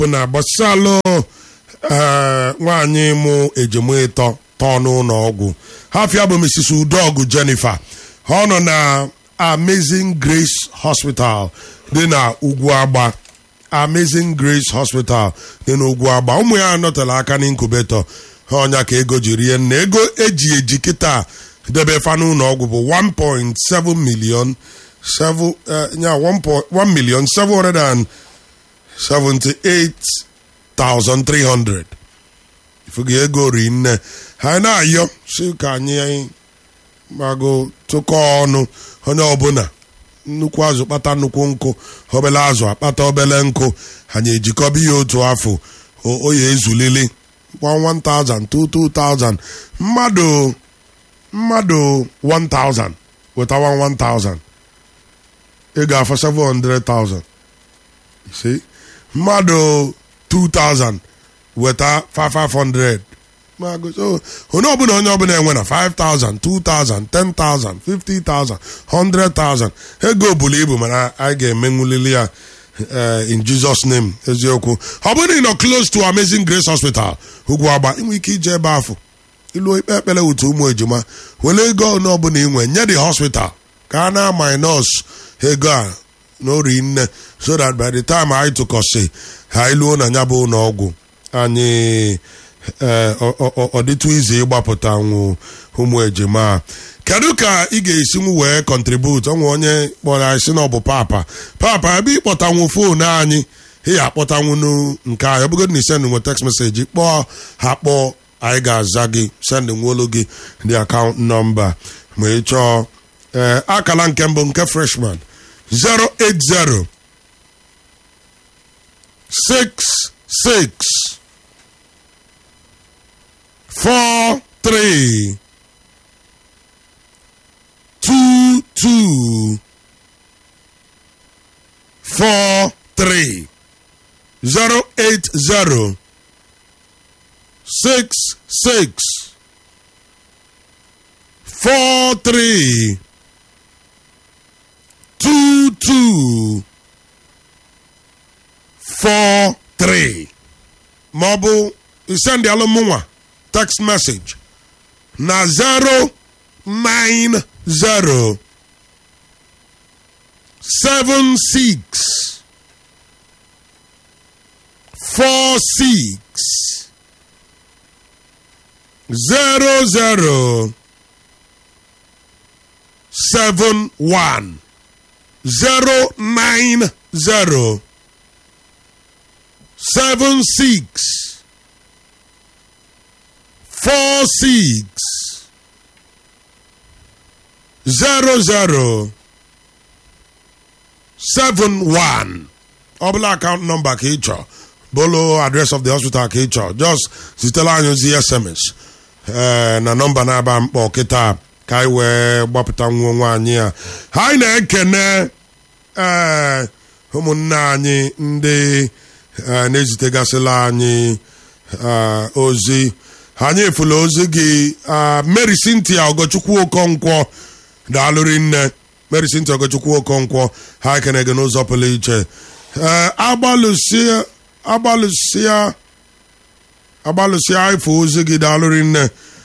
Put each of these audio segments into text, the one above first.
bụ na gbasalụ ee nwaanyị mụ ejima ịtọ tọọ n'ụlọ ọgwụ hafia bụ Mrs. Udogwu Jennifer ọ nọ na Amazing Grace Hospital dị na ugwu agba Amazing Grace Hospital dị n'ugwu agba ụmụ ya nọtara aka n'inkubeto ha ọnya ka ego ji rie nna ego eji eji kịta debe fa n'ụlọ ọgwụ bụ 1.7 million 7 ya 1 million 778,300 ifugi ego ri nne ha na-ayọ si ka anyị mago tụkọ ọnụ onye ọbụla nnukwu azụ kpata nnukwu nkụ obele azụ akpata obele nkụ anyị ejikọba ihe otu afọ oyi ezulili 1000 2000 mmadụ mmadụ 1000 wetawa 1000 ị ga-afọ 700,000 see mmadụ 2000 weta 5500 onye ọbụla onye ọbụla enwe na 5000 2000 10000 50000 100000 ego buru ibu mana anyị ga-emenwulili ya in Jesus name eziokwu ọ bụrụ ị nọ close to Amazing Grace Hospital ugwu agba inwe ike ije ebe afọ ilu ikpe ekpere wutu ụmụ ejima were ego onye ọbụla inwe nye the hospital ka a na minus ego a n'ori nne so that by the time anyị tụkọsị ha iluo na ya bụ ụlọ ọgwụ anyị ọ dịtụ ize ịgbapụta nwụ ụmụ ejima kedu ka ị ga-esi nwu wee kọntribut ọnwe onye kpọrọ anyị si na ọ bụ papa papa ebe ịkpọtanwu foonu anyị ị ya akpọtanwu nke anyị ọbụgodị na isendị nwe text message kpọọ ha kpọọ anyị ga-aza gị sendị nwolu gị dị akaụntụ nọmba ma ị chọọ ee akala nke mbụ nke freshman 080 66 four three two two four three zero eight zero six six four three two two four three maọbụ send alụmụnwa text message na 090 76 46 00 71 090 76 four six zero zero seven one ọbụla akaụntụ nọmba ka ị chọọ bolo address of the hospital ka ị chọọ just zitela anyị ozi sms na nọmba na-aba mkpọ kịta ka anyị wee gbapụta nwa nwaanyị a anyị na-ekene ee ụmụnne anyị ndị na-ezitegasịla anyị ozi anyị efula ozi gị Mary Cynthia Ogochukwu Okonkwo daalụrị nne Mary Cynthia Ogochukwu Okonkwo ha ekene gị n'ụzọ pụrụ iche agbalụsịa agbalụsịa agbalụsịa ifo ozi gị daalụrị nne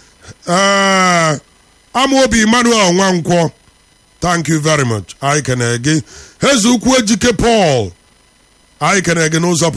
amaobi Emmanuel Nwankwọ thank you very much anyị kene gị eze ukwu ejike Paul anyị kene gị n'ụzọ